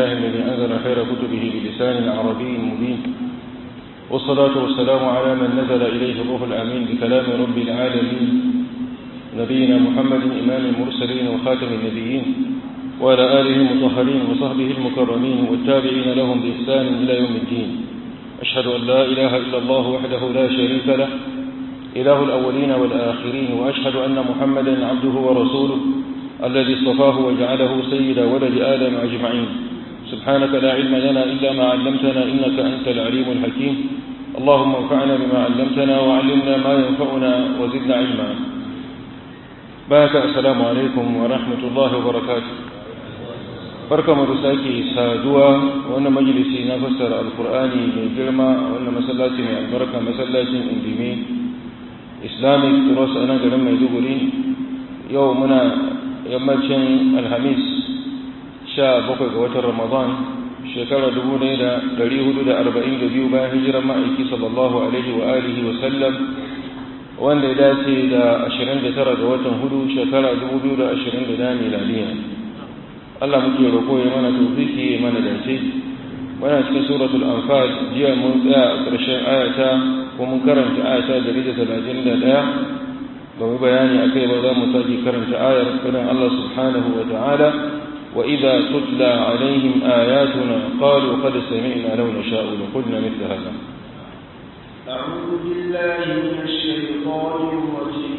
لله الذي أنزل خير كتبه بلسان عربي مبين والصلاة والسلام على من نزل إليه الروح الأمين بكلام رب العالمين نبينا محمد إمام المرسلين وخاتم النبيين وعلى آله المطهرين وصحبه المكرمين والتابعين لهم بإحسان إلى يوم الدين أشهد أن لا إله إلا الله وحده لا شريك له إله الأولين والآخرين وأشهد أن محمدا عبده ورسوله الذي اصطفاه وجعله سيد ولد آدم أجمعين سبحانك لا علم لنا إلا ما علمتنا إنك أنت العليم الحكيم اللهم انفعنا بما علمتنا وعلمنا ما ينفعنا وزدنا علما بارك السلام عليكم ورحمة الله وبركاته barka mu da sake saduwa wannan majalisi na fassara alkur'ani mai girma a wannan masallaci mai albarka masallacin indimi islamic cross a nan garin maiduguri yau muna yammacin alhamis sha bakwai ga watan ramadan shekara dubu ɗaya da ɗari hudu da arba'in da biyu bayan hijirar ma'aiki sallallahu alaihi wa alihi wa sallam wanda ya dace da ashirin da tara ga watan hudu shekara dubu biyu da ashirin da dami miladiya Allah muke roƙo ya mana tofiki ya mana dace muna cikin suratul anfal jiya mun tsaya a ƙarshen ayata ko mun karanta ayata dari da talatin da ɗaya ba mu bayani a kai ba za mu sake karanta ayar sunan Allah subhanahu wa ta'ala wa idza tutla alaihim ayatuna qalu qad sami'na law nasha'u la qulna mithla hadha أعوذ بالله من الشيطان الرجيم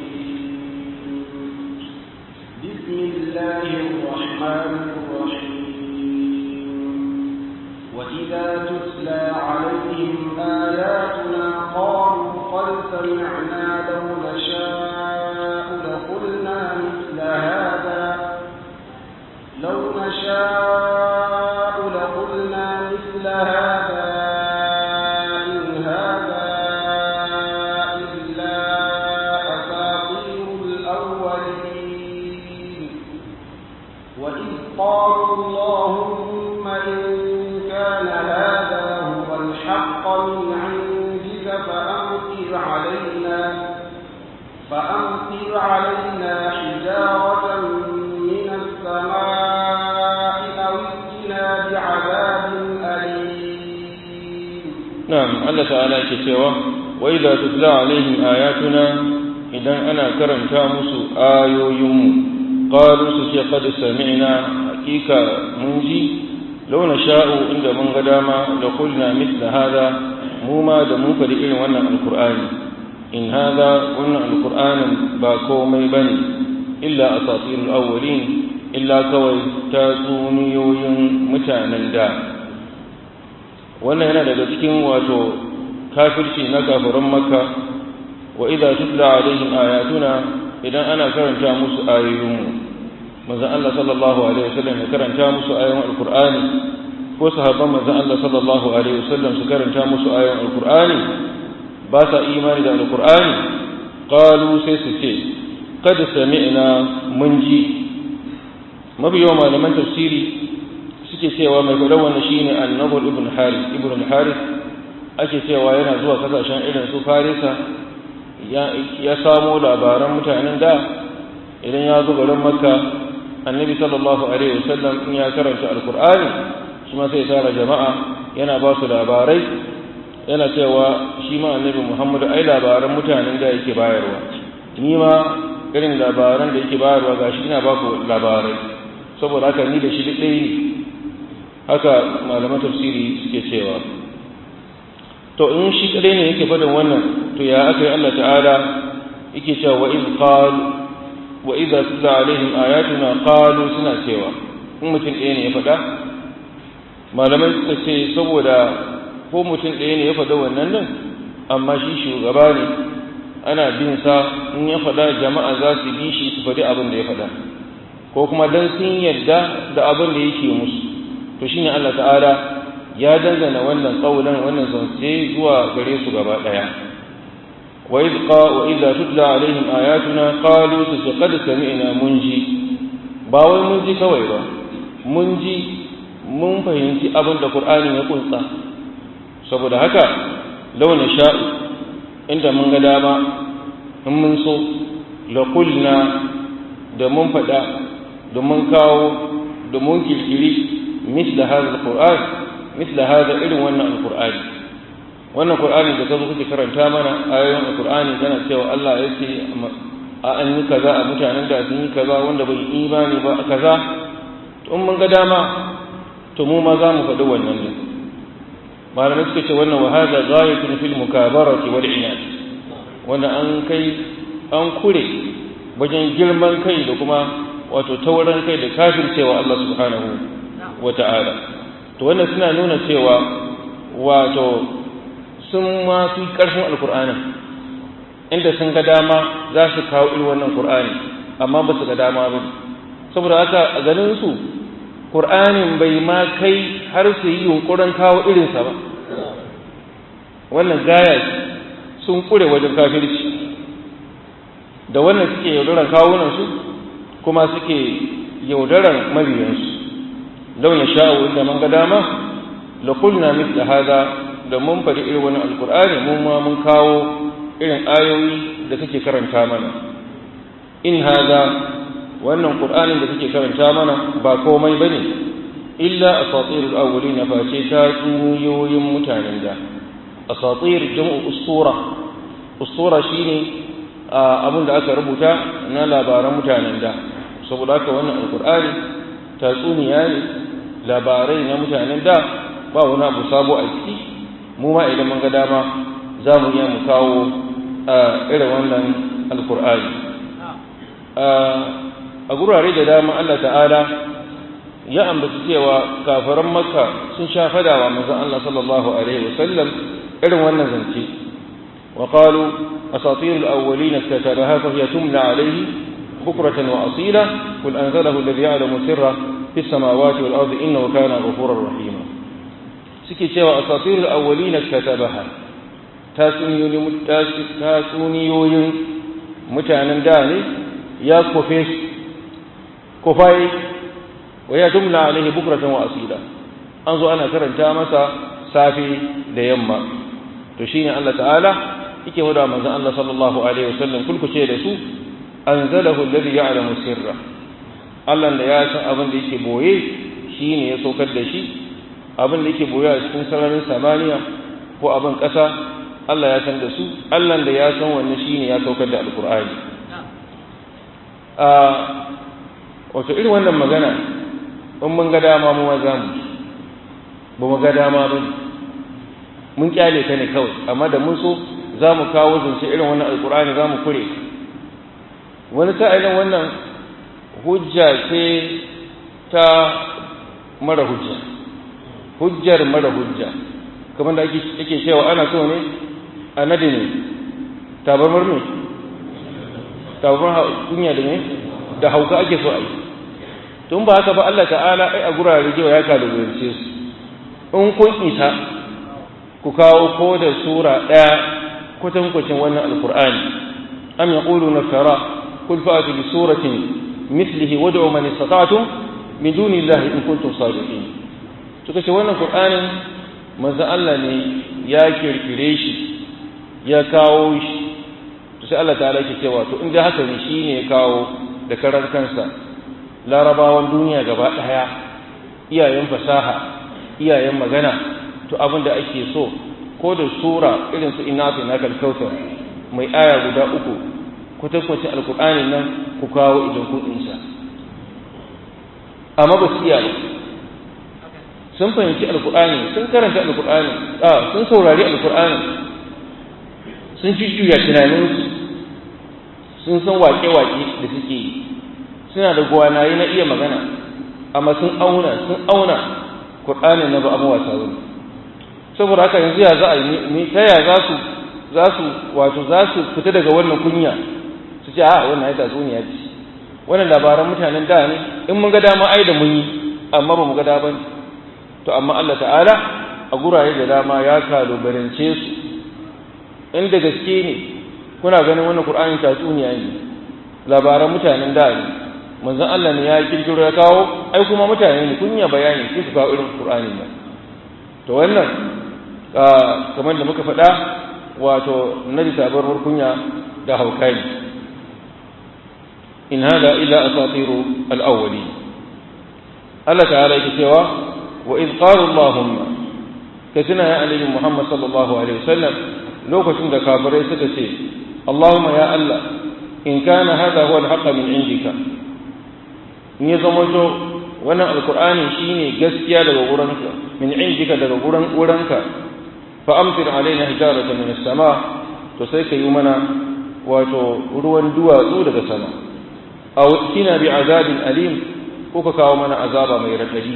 بسم الله الرحمن الرحيم وإذا تتلى عليهم آياتنا قالوا قد سمعنا لو نشاء لقلنا مثل هذا لو نشاء لقلنا مثل هذا إن هذا إلا أساطير الأولين وإذ قالوا اللهم إن كان هذا هو الحق من عندك فأمطر علينا فأمطر علينا حجارة من السماء أو ائتنا بعذاب أليم نعم الله تعالى كتوى وإذا تتلى عليهم آياتنا إذا أنا كرمت مسو آيو يوم قالوا سكي قد سمعنا حقيقة منجي لو نشاء عند من قداما لقلنا مثل هذا موما دموك لإلم وانا القرآن إن هذا وانا القرآن باكومي بني إلا أساطير الأولين إلا كوي تاتونيوين متانا دا wannan yana daga cikin wato kafirci na kafirin makka wa idza tutla alaihim ayatuna idan ana karanta musu ayoyinmu manzon Allah sallallahu alaihi wasallam ya karanta musu ayoyin alqur'ani ko sahabban manzon Allah sallallahu alaihi wasallam su karanta musu ayoyin alqur'ani ba sa imani da alqur'ani qalu sai su ce qad sami'na mun ji mabiyo malaman tafsiri suke cewa mai faɗa wannan shine annabi ibn harith ibn harith ake cewa yana zuwa kasashen irin su farisa ya samo labaran mutanen da idan ya zo garin makka annabi sallallahu alaihi wasallam in ya karanta alkur'ani shi ma sai tara jama'a yana ba su labarai yana cewa shi ma annabi muhammadu ai labaran mutanen da yake bayarwa ni ma irin labaran da yake bayarwa gashi ina ba ku labarai saboda haka ni da shi duk ɗaya ne haka malaman tafsiri suke cewa to in shi kadai ne yake faɗin wannan to ya aka yi Allah ta'ala yake cewa wa iz qal wa idza tutla alaihim ayatuna qalu suna cewa in mutum ɗaya ne ya faɗa malamai suka ce saboda ko mutum ɗaya ne ya faɗa wannan nan amma shi shugaba ne ana bin sa in ya faɗa jama'a za su bi shi su faɗi abin da ya faɗa ko kuma dan sun yarda da abin da yake musu to shine Allah ta'ala ya dangana wannan kaulan wannan zance zuwa gare su gaba daya wa idh qa wa idza tutla alaihim ayatuna qalu qad sami'na munji ba wai mun ji kawai ba mun ji mun fahimci abin da qur'ani ya kunsa saboda haka launa sha'u inda mun ga dama in mun so la qulna da mun faɗa da mun kawo da mun kirkiri misla hadha alquran misla hadha irin wannan alqur'ani wannan qur'ani da kazo kake karanta mana ayoyin alqur'ani kana cewa Allah ya ce a an yi kaza a mutanen da sun yi kaza wanda bai imani ba a kaza to mun ga dama to mu ma za mu faɗi wannan ne malamai suka ce wannan wa hadha ghayatun fil mukabarati wal inad wanda an kai an kure wajen girman kai da kuma wato tauran kai da kafircewa Allah subhanahu wa ta'ala to wannan suna nuna cewa wato sun ma fi ƙarfin alkur'anin inda sun ga dama za su kawo irin wannan qur'ani amma ba su ga dama ba saboda haka a ganin su qur'anin bai ma kai har su yi yunkurin kawo irinsa ba wannan gaya sun kure wajen kafirci da wannan suke yaudaran kawunansu kuma suke yaudaran mabiyansu lau na sha'u inda man ga dama la kulna mithla hada da mun faɗi irin wani alkur'ani mun ma mun kawo irin ayoyi da kake karanta mana in hada wannan qur'anin da kake karanta mana ba komai bane illa asatirul awwalin fa ce ta tsuyoyin mutanen da asatir jam'u ustura ustura shine abin da aka rubuta na labaran mutanen da saboda haka wannan alkur'ani tatsuniya ne labarai na mutanen da ba wani abu sabo a ciki mu ma idan mun ga dama za mu iya mu kawo irin wannan alkur'ani a gurare da dama Allah ta'ala ya ambaci cewa kafaran makka sun sha fadawa manzon Allah sallallahu alaihi wasallam irin wannan zance wa qalu asatir al-awwalin katabaha fa hiya tumla alayhi bukratan wa asila qul anzalahu alladhi ya'lamu sirra fi samawati wal ardi innahu kana ghafurur rahima suke cewa asatir al-awwalin katabaha tatsuniyoyin mutanen da ne ya kofe su kofai wa ya tumla alaihi bukratan wa asila an zo ana karanta masa safi da yamma to shine Allah ta'ala yake wada manzon Allah sallallahu alaihi wasallam kulkuce da su anzalahu alladhi ya'lamu sirra Allah da ya san abin da yake boye shine ya saukar da shi abin da yake boye a cikin sararin samaniya ko abin ƙasa Allah ya san da su Allah da ya san wannan shine ya saukar da alqur'ani a wato irin wannan magana in mun ga dama mu ma zamu ba mu ga dama ba mun kyale ta ne kawai amma da mun so za mu kawo zance irin wannan alkur'ani za mu kure wani sa'ilin wannan hujja ce ta mara hujja hujjar mara hujja kamar da ake cewa ana so ne a nadi ne tabarmar ne tabarmar kunya da ne da hauka ake so a yi tun ba haka ba Allah ta'ala ai a gurare jewa ya kalubalance su in kun isa ku kawo ko da sura ɗaya kwatankwacin wannan alkur'ani am yaqulu nasara kul fa'atu bi suratin mithlihi wad'u man istata'tum min duni llahi in kuntum sadiqin to kace wannan qur'anin manzo Allah ne ya kirkire shi ya kawo shi to sai Allah ta'ala yake cewa to in dai haka ne shine ya kawo da karar kansa larabawan duniya gaba daya iyayen fasaha iyayen magana to abin da ake so ko da sura irin su ina fi na kalkautar mai aya guda uku kwatankwacin alkur'ani nan ku kawo idan kun insa amma ba su iya ba sun fahimci alkur'ani sun karanta alkur'ani a sun saurari alkur'ani sun jujjuya tunaninsu sun san waƙe-waƙe da suke yi suna da gwanaye na iya magana amma sun auna sun auna Kur'ani na ba abin wasa wani saboda haka yanzu ya za a yi ta ya za su za su wato za su fita daga wannan kunya su ce a wannan ya tatsuniya ce wannan labaran mutanen da ne in mun ga dama ai da mun yi amma ba mu ga dama to amma Allah ta'ala a gurare da dama ya kalubalance su inda gaske ne kuna ganin wannan Qur'ani tatsuniya ne labaran mutanen da ne manzon Allah ne ya kirkiro ya kawo ai kuma mutane ne kun ya bayani sai su kawo irin Qur'ani nan to wannan kamar da muka faɗa wato naji tabarwar kunya da haukai in hada illa asatiru al-awwali Allah ta'ala yake cewa wa iz qala allahumma ka tuna ya annabi muhammad sallallahu alaihi wasallam lokacin da kafirai suka ce allahumma ya allah in kana hadha huwa al min indika in ya zama to wannan alqur'ani shine gaskiya daga wurinka min indika daga wurin wurinka fa amtir alaina hijaratan min as-sama to sai ka yi mana wato ruwan duwatsu daga sama aw kina bi azabin alim ko ka kawo mana azaba mai radadi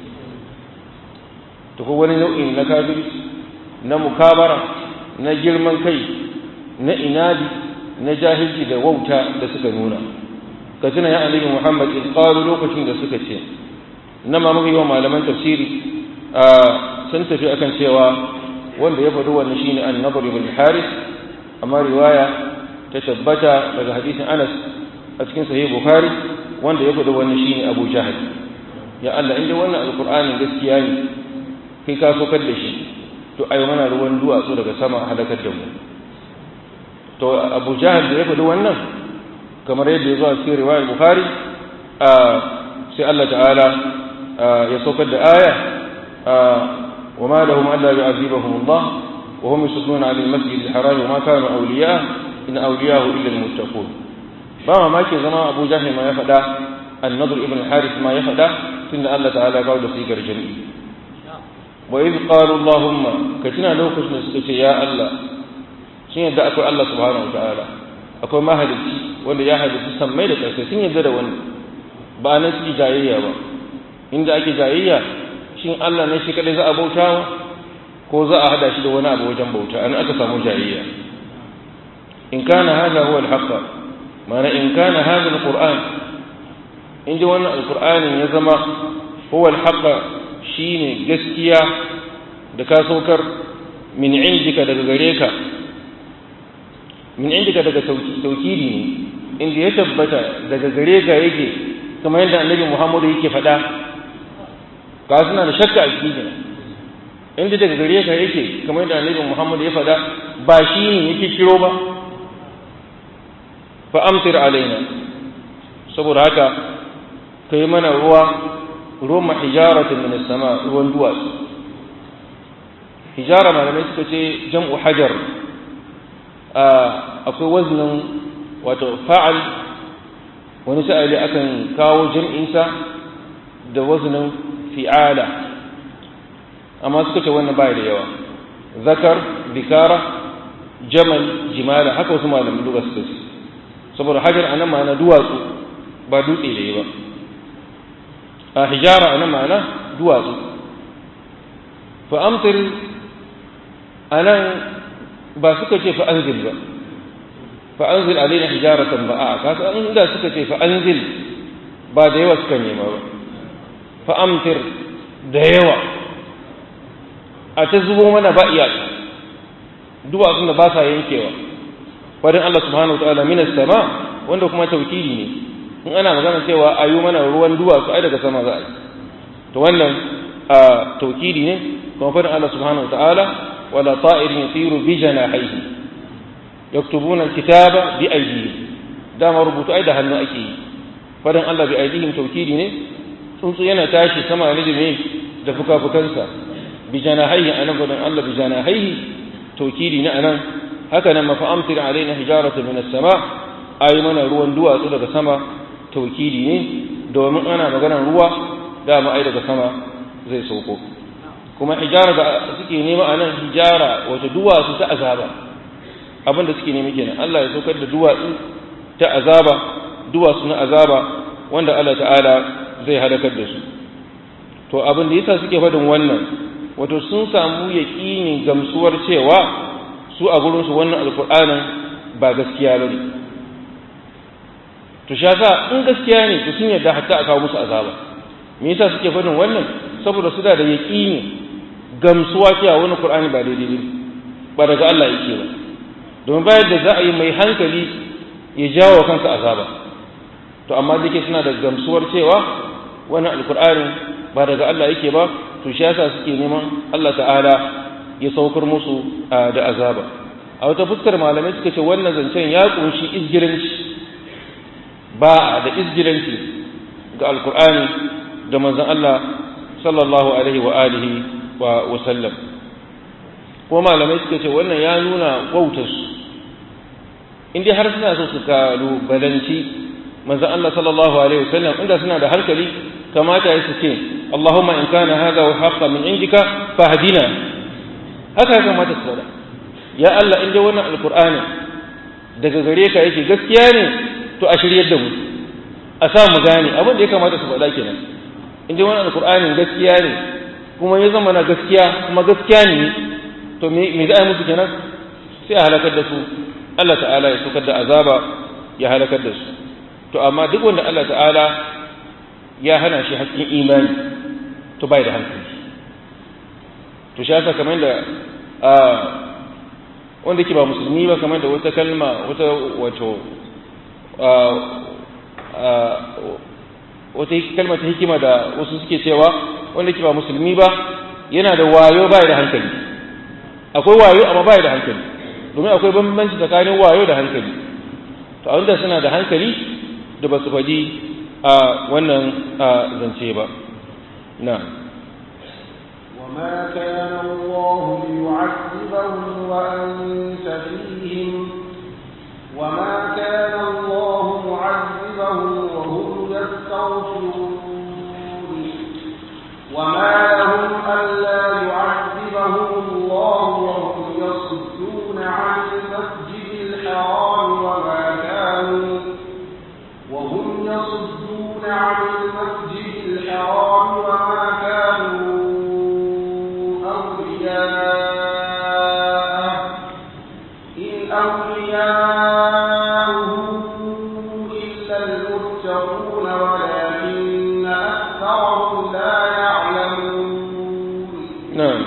to ko wani nau'in na kafirci na mukabara na girman kai na inadi na jahilci da wauta da suka nuna ka tuna ya annabi Muhammad in qalu lokacin da suka ce na ma muka yi wa malaman tafsiri sun tafi akan cewa wanda ya faɗi wannan shine an-nadr ibn haris amma riwaya ta tabbata daga hadisin Anas a cikin sahih Bukhari wanda ya faɗi wannan shine Abu Jahal ya Allah inda wannan alqur'ani gaskiya ne kai ka sokar da shi to ayi mana ruwan duwatsu daga sama halakar da mu to Abu Jahal da ya faɗi wannan kamar yadda ya zo a cikin riwayar Bukhari sai Allah ta'ala ya sokar da aya وما لهم ألا يعذبهم الله وهم يصدون عن المسجد الحرام وما كانوا أولياء إن أولياءه إلا المتقون بما ما كي زما أبو جهل ما يفدا النضر ابن الحارث ما يفدا سن الله تعالى قال سيكر جميع وإذ قالوا اللهم كتنا لو كشنا سكتي يا الله شين يدعى أكو الله سبحانه وتعالى أكو ما هدتي wanda ya halittu sammai da ƙarfi sun yarda da wani ba nan suke jayayya ba inda ake jayayya shin Allah ne shi kadai za a bautawa ko za a hada shi da wani abu wajen bauta an aka samu jayayya in kana hada huwa al-haqq mana in kana hada al-qur'an in ji wannan al-qur'anin ya zama huwa al-haqq shine gaskiya da ka saukar min indika daga gare ka min indika daga taukidi ne inda ya tabbata daga gare ka yake kamar yadda annabi Muhammadu yake faɗa ka suna da shakka a cikin inda daga gare ka yake kamar yadda annabi Muhammad ya faɗa ba shi ne yake kiro ba fa amtir alaina saboda haka kai mana ruwa ruwan hijaratan min sama ruwan duwatsu hijara malamai suka ce jam'u hajar akwai waznin wato fa'al wani sa'ali akan kawo jam'insa da waznin fi'ala amma suka ce wannan bai da yawa zakar bikara jamal jimala haka wasu malamin duba suka ce saboda hajar anan ma'ana duwatsu ba dutse da yi ba a hijara anan ma'ana duwatsu fa amtir anan ba suka ce fa anzil ba fa anzil alaina hijaratan ba a kasa inda suka ce fa anzil ba da yawa suka nema ba fa'amtir da yawa a ta zubo mana ba iyaka duwatsun da ba sa yankewa wadin Allah subhanahu wa ta'ala minas sama wanda kuma taukidi ne in ana magana cewa a yi mana ruwan duwatsu ai daga sama za a yi to wannan a taukidi ne kuma fadin Allah subhanahu wa ta'ala wala ta'irin yatiru bi janahihi yaktubuna alkitaba bi aydihim dama rubutu ai da hannu ake yi fadin Allah bi aydihim taukidi ne tsuntsu yana tashi sama ne da me da fuka-fukansa bi janahaihi anan gudun Allah bi janahaihi taukidi ne anan haka nan mafa'amtir alaina hijarata min as-sama ayi mana ruwan duwatsu daga sama taukidi ne domin ana maganar ruwa dama ai daga sama zai sauko kuma hijara da suke nema anan hijara wata duwatsu ta azaba abinda suke nema kenan Allah ya saukar da duwatsu ta azaba duwatsu na azaba wanda Allah ta'ala zai halakar da su to abin da yasa suke faɗin wannan wato sun samu yaƙinin gamsuwar cewa su a gurinsu wannan alƙur'anin ba gaskiya ba ne to sha sa in gaskiya ne to sun yarda hatta a kawo musu azaba me yasa suke faɗin wannan saboda su da da yaƙini gamsuwa cewa wani qur'ani ba daidai ne ba daga Allah yake ba domin bayan da za a yi mai hankali ya jawo kansa azaba to amma da suna da gamsuwar cewa wannan alkur'ani ba daga Allah yake ba to shi yasa suke neman Allah ta'ala ya saukar musu da azaba a wata fuskar malamai suka ce wannan zancen ya kunshi izgiranci ba da izgiranci ga alkur'ani da manzon Allah sallallahu alaihi wa alihi wa sallam ko malamai suka ce wannan ya nuna wautarsu inda har suna so su kalubalanci manzan Allah sallallahu alaihi wa sallam inda suna da hankali kamata ya su ce Allahumma in kana hadha wa haqqa min indika fahdina haka ya kamata su faɗa ya Allah inda wannan alqur'ani daga gare ka yake gaskiya ne to a shiryar da mu a sa mu gane abin da ya kamata su faɗa kenan inda wannan alqur'anin gaskiya ne kuma ya zama na gaskiya kuma gaskiya ne to me za a yi musu kenan sai a halakar da su Allah ta'ala ya saukar da azaba ya halakar da su to amma duk wanda Allah ta'ala ya hana shi haƙƙin imani to bai da hankali to shi yasa kamar da wanda ke ba musulmi ba kamar da wata kalma wata wato wata kalma ta hikima da wasu suke cewa wanda ke ba musulmi ba yana da wayo bai da hankali akwai wayo amma bai da hankali domin akwai bambanci tsakanin wayo da hankali to a wanda suna da hankali da ba su faɗi a wannan zance ba na وما كان الله ليعذبهم وأنت فيهم وما كان الله معذبهم وهم يستغفرون وما لهم ألا يعذبهم الله وهم يصدون عن المسجد الحرام وما كانوا وهم يصدون عن المسجد الحرام وما كانوا أولياءه إن أولياءه إلا المتقون ولكن أكثرهم لا يعلمون نعم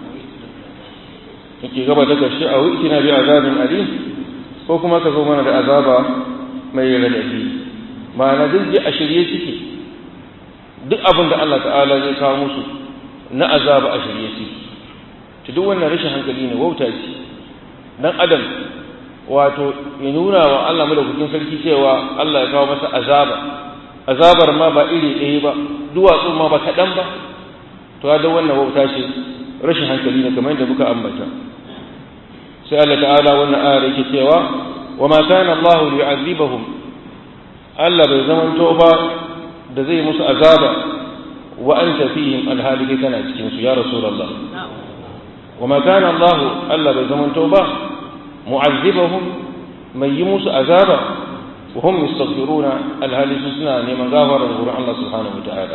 yake gaba da ƙarshe a wuki na bi azabin ali ko kuma ka zo mana da azaba mai radadi ma'ana duk a shirye suke duk abin da Allah ta'ala zai kawo musu na azaba a shirye suke to duk wannan rashin hankali ne wauta ce dan adam wato ya nuna wa Allah madaukakin sarki cewa Allah ya kawo masa azaba azabar ma ba iri ɗaya ba duwatsu ma ba kaɗan ba to da wannan wauta ce rashin hankali ne kamar yadda muka ambata sai Allah ta'ala wannan ayar yake cewa wa ma kana Allah yu'adhibahum Allah bai zamanto ba da zai musu azaba wa anta fihim alhali kai kana cikin su ya rasulullah wa ma kana Allah Allah bai zamanto ba mu'azzibahum mai yi musu azaba wa hum yastaghfiruna alhali su suna neman gafara da wurin Allah subhanahu wataala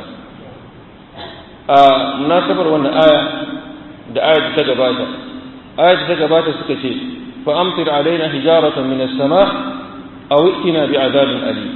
a munasabar wannan aya da aya ta gabata aya ta gabata suka ce fa amtir alaina hijaratan min as-sama aw itina bi'adabin alim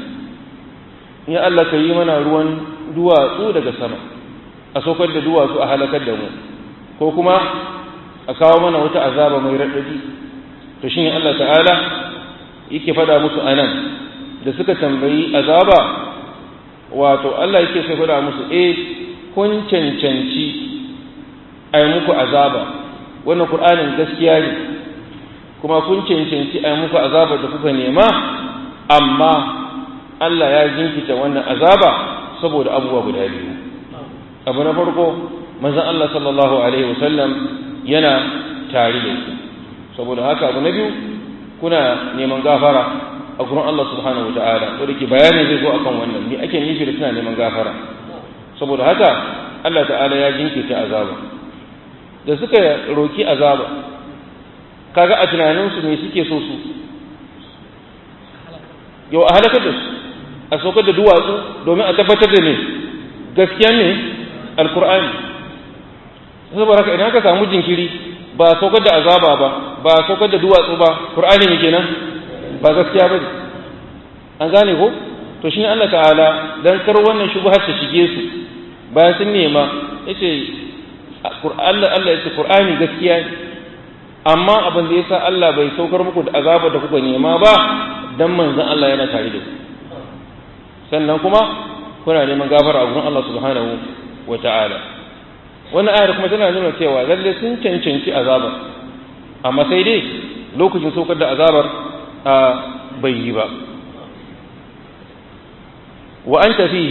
ya Allah ka yi mana ruwan duwatsu daga sama a saukar da duwatsu a halakar da mu ko kuma a kawo mana wata azaba mai raɗaɗi to shine Allah ta'ala yake faɗa musu anan da suka tambayi azaba wato Allah yake sai faɗa musu eh kun cancanci a yi muku azaba wannan Qur'anin gaskiya ne kuma kun cancanci a yi muku azaba da kuka nema amma Allah ya jinkita wannan azaba saboda abubuwa guda biyu abu na farko manzon Allah sallallahu alaihi wasallam yana tare da ku saboda haka abu na biyu kuna neman gafara a gurin Allah subhanahu wataala wanda ke bayanin zai zo akan wannan me ake nufi da suna neman gafara saboda haka Allah ta'ala ya jinkita azaba da suka roki azaba kaga a tunaninsu me suke so su yau a halakar da su a saukar da duwatsu domin a tabbatar da ne gaskiya ne alkur'ani saboda haka idan aka samu jinkiri ba a saukar da azaba ba ba a saukar da duwatsu ba qur'ani ne kenan ba gaskiya bane an gane ko to shine Allah ta'ala dan kar wannan shubhar ta shige su bayan sun nema yace Allah Allah yace qur'ani gaskiya ne amma abin da yasa Allah bai saukar muku da azaba da kuka nema ba dan manzon Allah yana tare da ku sannan kuma kuna neman gafara a gurin Allah subhanahu wa ta'ala wannan ayar kuma tana nuna cewa lalle sun cancanci azabar amma sai dai lokacin saukar da azabar a bai yi ba wa anta fihim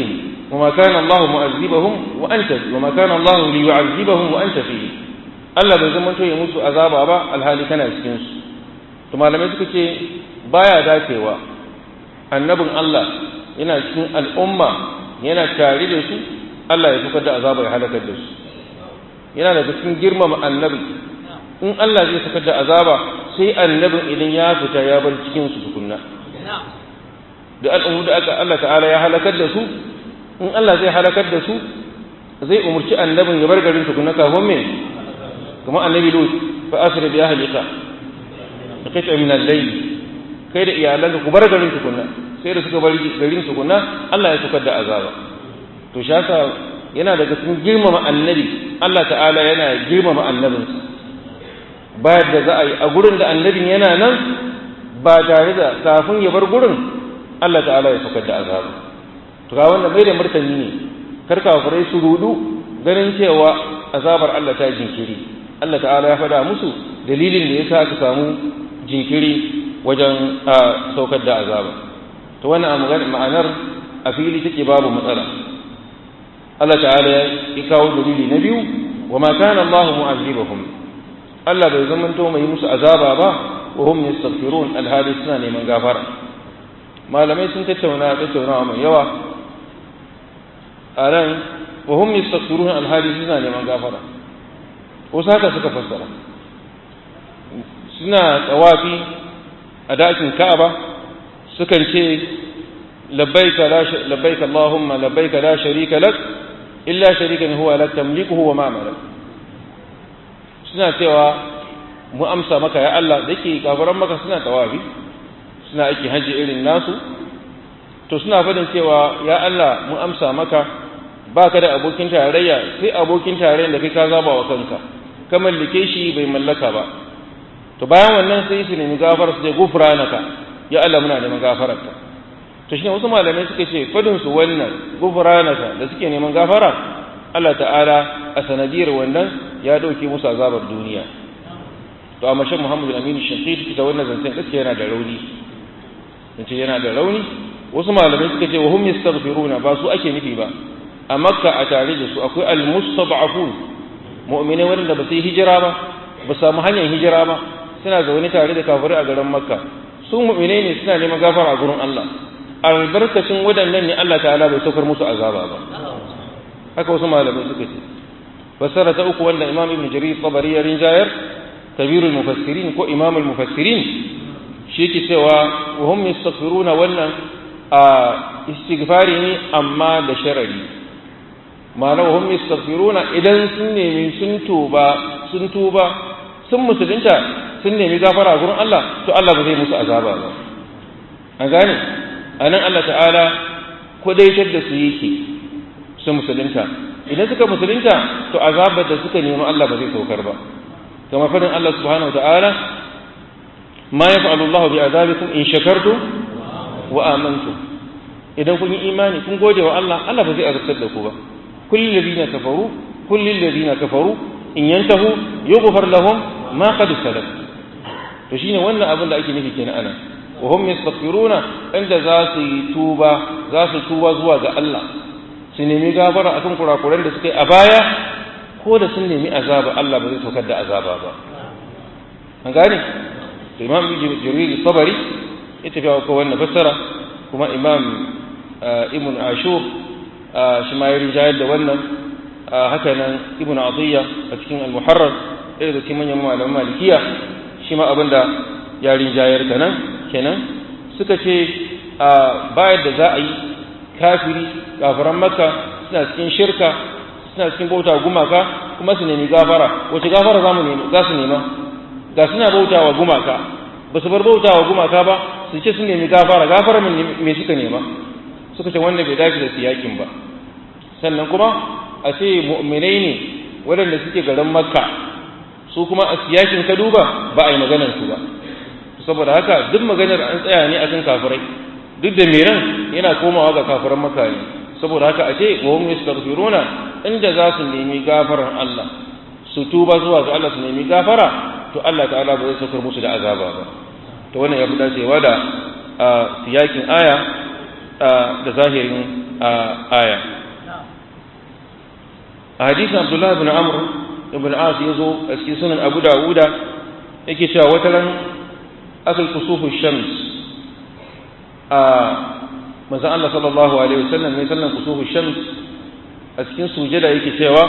وما كان الله معذبهم وأنت وما كان الله ليعذبهم وأنت فيه Allah bai zama to ya musu azaba ba alhali kana cikin su to malamai suka ce baya dacewa annabin Allah yana cikin al'umma yana tare da su Allah ya fitar da azaba ya halakar da su yana daga cikin girmama annabi in Allah zai fitar da azaba sai annabin idan ya fita ya bar cikin su tukunna da al'ummu da aka Allah ta'ala ya halakar da su in Allah zai halakar da su zai umurci annabin ya bar garin tukunna kafin me kuma annabi lut fa asri bi ahlika da kace min al-layl kai da iyalanka ku bar garin tukunna sai da suka bar garin tukunna Allah ya tukar da azaba to shaka yana daga cikin girmama annabi Allah ta'ala yana girmama annabinsa bayar da za a yi a gurin da annabin yana nan ba tare da kafin ya bar gurin Allah ta'ala ya tukar da azaba to ga wanda mai da martani ne kar kafirai su rudu ganin cewa azabar Allah ta jinkiri Allah ta'ala ya faɗa musu dalilin da yasa aka samu jinkiri wajen saukar da azaba to wannan ma'anar a fili take babu matsala Allah ta'ala ya kawo dalili na biyu wa ma kana Allah mu'azzibahum Allah bai zamanto mai musu azaba ba wa hum yastaghfirun alhali suna neman gafara malamai sun tattauna tattaunawa mai yawa a nan wa hum yastaghfirun alhali suna neman gafara wasu haka suka fassara suna tsawafi a dakin Ka'aba sukan ce labbaika la labbaika Allahumma labbaika la sharika lak illa sharikan huwa lak tamlikuhu wa ma malak suna cewa mu amsa maka ya Allah dake kafiran maka suna tawafi suna aiki haji irin nasu to suna fadin cewa ya Allah mu amsa maka baka da abokin tarayya sai abokin tarayyar da kai ka zaba wa kanka ka mallake shi bai mallaka ba to bayan wannan sai su nemi gafara su je gufranaka ya Allah muna neman gafararka to shine wasu malamai suka ce fadin su wannan gufranaka da suke neman gafara Allah ta'ala a sanadiyar wannan ya dauke musu azabar duniya to amma shan Muhammadu Aminu Shaqiq ita wannan zancen gaskiya yana da rauni yace yana da rauni wasu malamai suka ce wa hum yastaghfiruna ba su ake nufi ba a makka a tare da su akwai al-mustad'afun mu'minai wanda ba su yi hijira ba ba samu hanyar hijira ba suna zaune tare da kafirai a garin makka su mu'minai ne suna neman gafara a gurin Allah albarkacin waɗannan ne Allah ta'ala bai saukar musu azaba ba haka wasu malamai suka ce fassara ta uku wanda imam ibn jarir tabari ya rinjayar kabirul mufassirin ko imamul mufassirin shi ke cewa wa hum yastaghfiruna wannan a istighfari ne amma da sharari ma'ana wa hum yastaghfiruna idan sun nemi sun tuba sun tuba sun musulunta sun nemi gafara gurin Allah to Allah ba zai musu azaba ba an gane anan Allah ta'ala kwadaitar da su yake su musulunta idan suka musulunta to azabar da suka nemi Allah ba zai saukar ba kamar fadin Allah subhanahu wa ta'ala ma yaf'alu Allah bi azabikum in shakartum wa amantum idan kun yi imani kun gode wa Allah Allah ba zai azabtar da ku ba kullul ladina kafaru kullul ladina kafaru in yantahu yughfar lahum ma qad salaf to shine wannan abin da ake nufi kenan ana wa hum yastaghfiruna inda za su yi tuba za su tuba zuwa ga Allah su nemi gafara akan kurakuran da suka yi a baya ko da sun nemi azaba Allah ba zai saukar da azaba ba an gane to imam jibril sabari ya tafi ko wannan fassara kuma imam ibn ashur shi ma ya rinjayar da wannan haka nan ibn atiyya a cikin al-muharrar ɗaya da cikin manyan malaman malikiya shi ma abinda ya rinjayar ta nan kenan suka ce bayar da za a yi kafiri kafiran makka suna cikin shirka suna cikin bauta gumaka kuma su nemi gafara wace gafara za mu nemi za su nema ga suna bauta wa gumaka ba su bar bauta wa gumaka ba su ce sun nemi gafara gafara me suka nema suka ce wannan bai dace da siyakin ba sannan kuma a ce mu'minai ne waɗanda suke garin makka su kuma a siyakin ka duba ba a yi maganar su ba saboda haka duk maganar an tsaya ne akan kafirai duk da meran yana komawa ga kafiran makka ne saboda haka a ce wa hum yastaghfiruna inda za su nemi gafaran Allah su tuba zuwa ga Allah su nemi gafara to Allah ta'ala ba zai saukar musu da azaba ba to wannan ya fi dacewa da siyakin aya da zahirin aya a hadisin abdullahi ibn amr ibn as ya zo a cikin sunan abu dawuda yake cewa wata ran aka kusufu shams a manzon Allah sallallahu alaihi wasallam ne sallan kusufu shams a cikin sujada yake cewa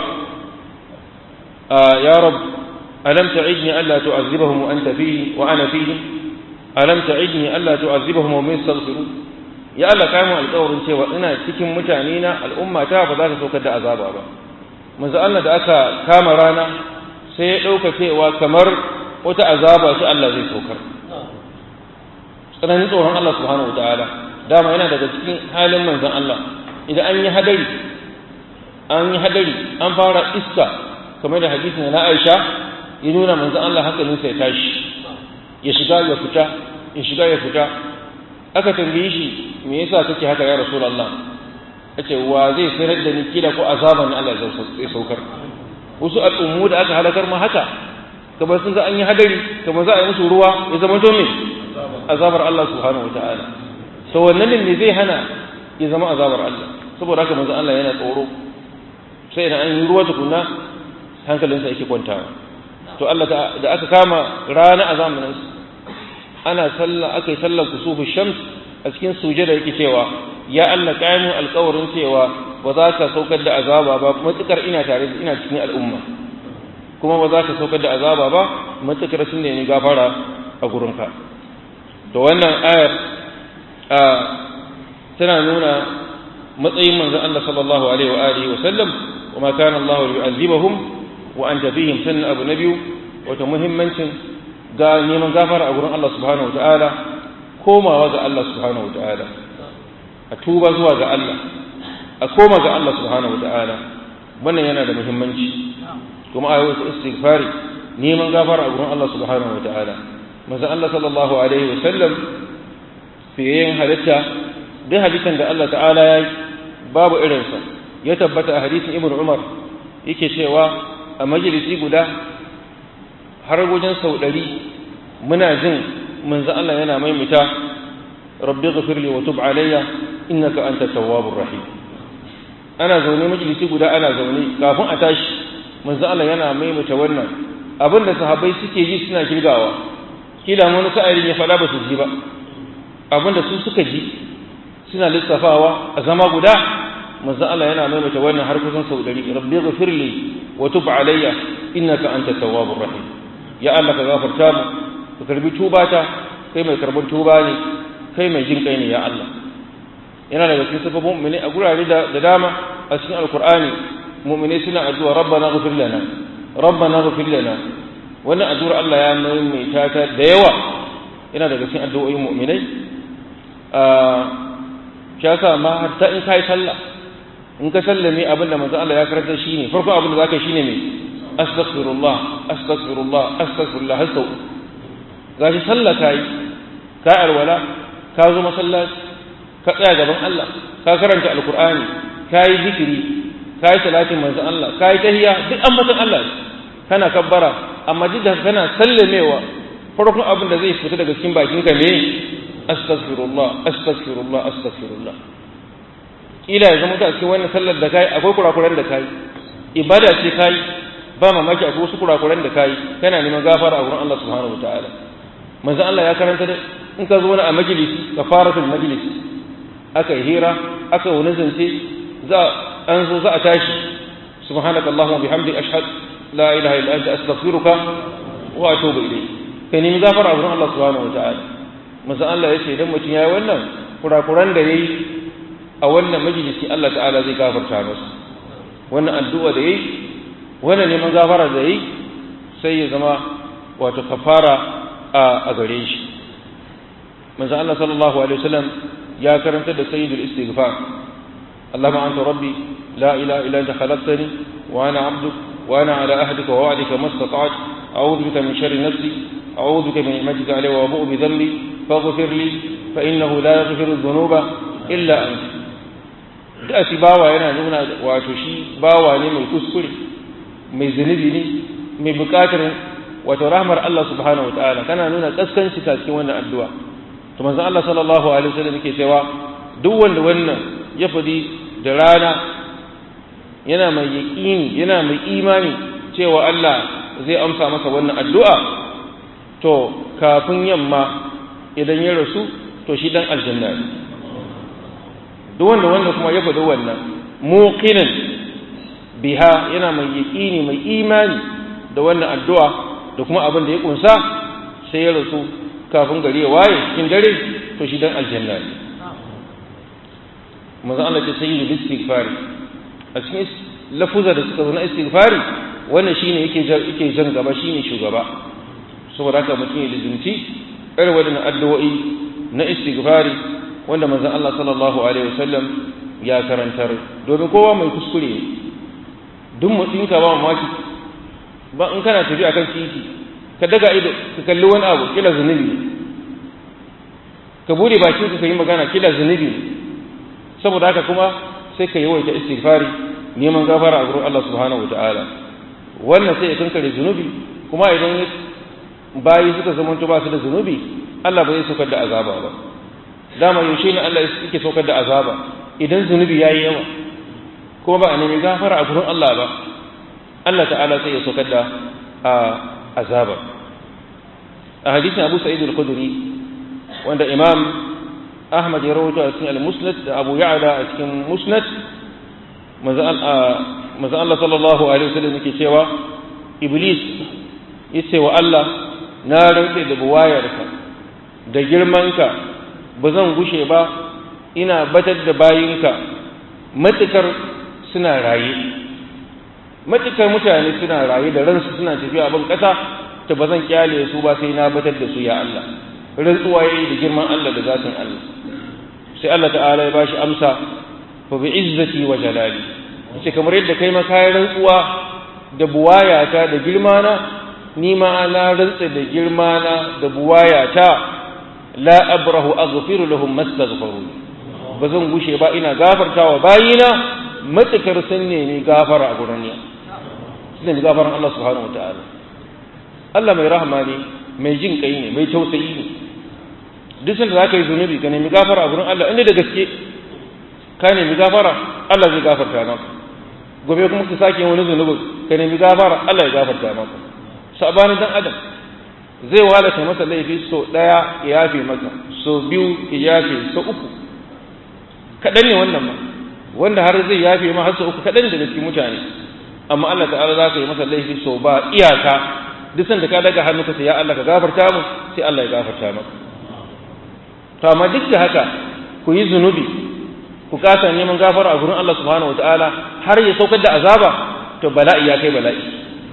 ya rab alam ta'idni alla tu'azzibahum wa anta fihi wa ana fihim alam ta'idni alla tu'azzibahum wa yastaghfiru ya Allah kai mu alƙawarin cewa ina cikin mutane na al'umma ta ba za ta saukar da azaba ba manzo Allah da aka kama rana sai ya dauka cewa kamar wata azaba sai Allah zai saukar tsananin tsoron Allah subhanahu wataala dama yana daga cikin halin manzon Allah idan an yi hadari an yi hadari an fara iska kamar da hadisin na Aisha ya nuna manzon Allah hankalinsa ya tashi ya shiga ya fita ya shiga ya fita aka tambaye shi me yasa kake haka ya rasulullah yace wa zai sanar da ni kila ko azaban Allah zai saukar wasu al'ummu da aka halakar ma haka kamar sun ga an yi hadari kamar za a yi musu ruwa ya zama to me azabar Allah subhanahu wataala to wannan ne zai hana ya zama azabar Allah saboda haka manzo Allah yana tsoro sai idan an yi ruwa tukunna hankalinsa yake kwantawa to Allah da aka kama rana a zamanin ana sallah aka yi sallar kusufu shams a cikin sujada yake cewa ya Allah kayan alƙawarin cewa ba za ka saukar da azaba ba matukar ina tare da ina cikin al'umma kuma ba za ka saukar da azaba ba matukar sun ne gafara a gurinka to wannan ayar tana nuna matsayin manzon Allah sallallahu alaihi wa alihi wa sallam wa ma kana Allah yu'azzibuhum wa anta fihim sannan abu na biyu wata muhimmancin ga neman gafara a gurin Allah subhanahu wa ta'ala komawa ga Allah subhanahu wa ta'ala a tuba zuwa ga Allah a koma ga Allah subhanahu wa ta'ala wannan yana da muhimmanci kuma a yau istighfari neman gafara a gurin Allah subhanahu wa ta'ala manzo Allah sallallahu alaihi wa sallam fiye halitta duk hadisan da Allah ta'ala ya yi babu irinsa ya tabbata a hadisin ibn umar yake cewa a majalisi guda har wajen sau ɗari muna jin manzo Allah yana maimaita rabbi ghafirli wa tub alayya innaka anta tawwabur rahim ana zaune majalisi guda ana zaune kafin a tashi manzo Allah yana maimaita wannan abin da sahabbai suke ji suna kirgawa kila wani sa'ilin ya faɗa ba su ji ba abin da su suka ji suna lissafawa a zama guda manzo Allah yana maimaita wannan har kusan sau ɗari rabbi ghafirli wa tub alayya innaka anta tawwabur rahim ya Allah ka gafarta mu ka karbi tubata kai mai karban tuba ne kai mai jin kai ne ya Allah yana daga cikin sababin mu'mini a gurare da dama a cikin alqur'ani mu'mini suna addu'a rabbana ghfir lana rabbana ghfir lana wannan addu'ar Allah ya maimaita ta da yawa yana daga cikin addu'o'in mu'minai shi yasa ma hatta in kai sallah in ka sallame abin da manzo Allah ya karanta shine farko abin da zaka shine me astaghfirullah astaghfirullah astaghfirullah har sau gashi sallah kai ka alwala ka zo masallaci ka tsaya gaban Allah ka karanta alqur'ani ka yi zikiri ka yi salatin manzo Allah ka yi tahiyya duk ambatan Allah kana kabbara amma duk da kana sallamewa farkon abin da zai fita daga cikin bakinka ne astaghfirullah astaghfirullah astaghfirullah kila ya zama a cikin wannan sallar da kai akwai kurakuran da kai ibada ce kai ba mamaki akwai wasu kurakuran da kai kana neman gafara a wurin Allah subhanahu wataala manzo Allah ya karanta da in ka zo wani a majalisi kafaratul majlis aka yi hira aka wani zance za an zo za a tashi subhanaka allahumma bihamdi ashhadu la ilaha illa anta astaghfiruka wa atubu ilayk kai nemi gafara a wurin Allah subhanahu wataala manzo Allah ya ce idan mutum yayi wannan kurakuran da yayi a wannan majalisi Allah ta'ala zai gafarta masa wannan addu'a da yayi wannan neman gafara da yayi sai ya zama wato kafara a gare shi manzo Allah sallallahu alaihi wasallam ya karanta da sayyidul istighfar Allahumma anta rabbi la ilaha illa anta khalaqtani wa ana 'abduk wa ana 'ala ahdika wa wa'dika mastata'tu a'udhu bika min sharri nafsi a'udhu bika min ni'matika alayya wa abu'u bi dhanbi faghfir li fa innahu la yaghfiru dhunuba illa anta da shi bawa yana nuna wato shi bawa ne mai kuskure mai zunubi ne mai bukatar wato rahmar Allah subhanahu wa ta'ala kana nuna kaskanci ta cikin wannan addu'a to manzon Allah sallallahu alaihi wasallam yake cewa duk wanda wannan ya fadi da rana yana mai yaƙini yana mai imani cewa Allah zai amsa masa wannan addu'a to kafin yamma idan ya rasu to shi dan aljanna ne duk wanda wanda kuma ya faɗi wannan muqinin biha yana mai yaƙini mai imani da wannan addu'a da kuma abin da ya kunsa sai ya rasu kafin gari ya waye cikin dare to shi dan aljanna ne manzo Allah ce sayyidu istighfari a cikin lafuza da suka zo na istighfari wannan shine yake yake jan gaba shine shugaba saboda haka mutum ya lizunci irin wadannan addu'o'i na istighfari wanda manzo Allah sallallahu alaihi wasallam ya karantar domin kowa mai kuskure ne duk mutsin ka ba mamaki ba in kana tafi akan titi ka daga ido ka kalli wani abu kila zunubi ne ka bude bakin ka yi magana kila zunubi ne saboda haka kuma sai ka yawaita istighfari neman gafara a gurin Allah subhanahu wataala wannan sai ya kankare zunubi kuma idan bayi suka zama ba su da zunubi Allah ba zai saukar da azaba ba dama yaushe ne Allah yake saukar da azaba idan zunubi yayi yawa kuma ba a nemi gafara a gurin Allah ba Allah ta'ala sai ya saukar da azaba a hadisin Abu Sa'id al-Khudri wanda Imam Ahmad ya rawaito a cikin al-Musnad da Abu Ya'la a cikin Musnad manzo Allah sallallahu alaihi wasallam yake cewa Iblis yace wa Allah na rantse da buwayarka da girmanka ba zan gushe ba ina batar da bayinka matukar suna raye matukar mutane suna raye da ransu suna tafiya abin ƙasa ta ba zan kyale su ba sai na batar da su ya Allah rantsuwa yayi da girman Allah da zatin Allah sai Allah ta'ala ya bashi amsa fa bi izzati wa jalali yace kamar yadda kai ma kayan rantsuwa da buwayata da girmana ni ma na rantsa da girmana da buwayata la abrahu aghfiru lahum mastaghfiru ba zan gushe ba ina gafartawa bayina matukar sun nemi gafara a gurin ya sun nemi gafaran Allah subhanahu wataala Allah mai rahama ne mai jin kai ne mai tausayi ne duk sanda za ka yi zunubi ka nemi gafara a gurin Allah inda da gaske ka nemi gafara Allah zai gafarta maka gobe kuma ka sake wani zunubin ka nemi gafara Allah ya gafarta maka sabanin dan adam zai walata masa laifi so daya ya yafe maka so biyu ya yafe so uku kaɗan ne wannan ma wanda har zai yafe ma har so uku kaɗan daga cikin mutane amma Allah ta'ala za ka yi masa laifi so ba iyaka duk sanda ka daga hannu ka ce ya Allah ka gafarta mu sai Allah ya gafarta maka to amma duk da haka ku yi zunubi ku kasa neman gafara a gurin Allah subhanahu wataala har ya saukar da azaba to bala'i ya kai bala'i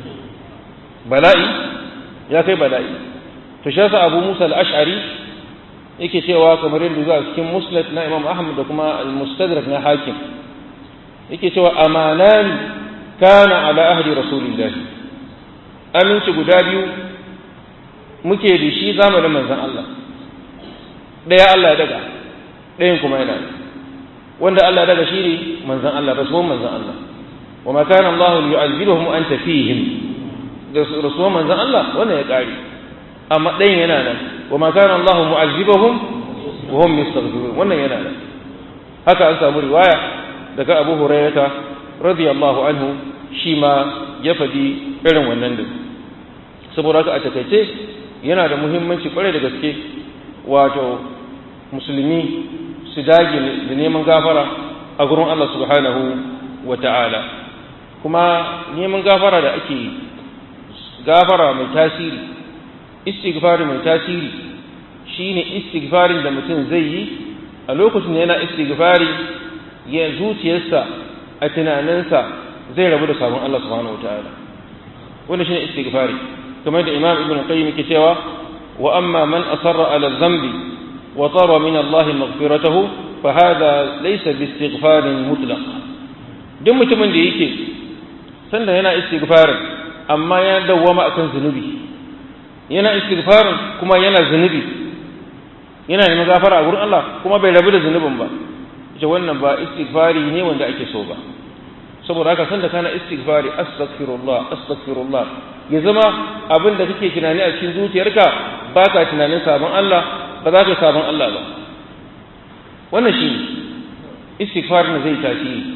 bala'i ya kai bala'i to shi yasa Abu Musa al-Ash'ari yake cewa kamar yadda zuwa cikin Musnad na Imam Ahmad da kuma al-Mustadrak na Hakim yake cewa amanan kana ala ahdi Rasulillah aminci guda biyu muke da shi zamanin manzon Allah ɗaya Allah ya daga ɗayan kuma yana wanda Allah ya daga shi ne manzan Allah rasuwan manzan Allah wa ma kana Allah yu'azzibuhum wa anta fihim da rasuwan manzan Allah wannan ya kare amma ɗayan yana nan wa ma kana Allah mu'azzibuhum wa hum yastaghfirun wannan yana nan haka an samu riwaya daga Abu Hurairah radiyallahu anhu shi ma ya fadi irin wannan din saboda haka a takaice yana da muhimmanci kwarai da gaske wato musulmi su dage da neman gafara a gurin Allah subhanahu wa ta'ala kuma neman gafara da ake gafara mai tasiri istighfari mai tasiri shine istighfarin da mutum zai yi a lokacin da yana istighfari ya zuciyarsa a tunaninsa zai rabu da sabon Allah subhanahu wa ta'ala wannan shine istighfari kamar da Imam Ibn Qayyim yake cewa wa amma man asarra ala dhanbi وطلب من الله مغفرته فهذا ليس باستغفار مطلق duk mutumin da yake sanda yana istighfarin amma ya dawwama akan zunubi yana istighfarin kuma yana zunubi yana neman gafara a gurin Allah kuma bai rabu da zunubin ba ita wannan ba istighfari ne wanda ake so ba saboda haka sanda kana istighfari astaghfirullah astaghfirullah ya zama abin da kake tunani a cikin zuciyarka baka tunanin sabon Allah ba za ka yi sabon Allah ba wannan shi istighfarin zai tasiri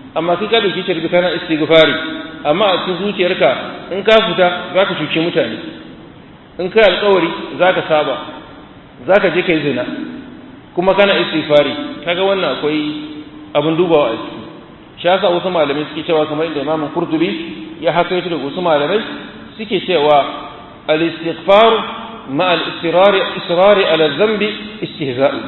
amma kai ka dauki shirbi kana istighfari amma a cikin zuciyarka in ka fita za ka cuce mutane in kai alƙawari za ka saba za ka je ka yi zina kuma kana istighfari kaga wannan akwai abin dubawa a ciki shi yasa wasu malamai suke cewa kamar inda imamin kurtubi ya haka yato daga wasu malamai suke cewa al-istighfar ma al-istirari israri ala dhanbi istihza'u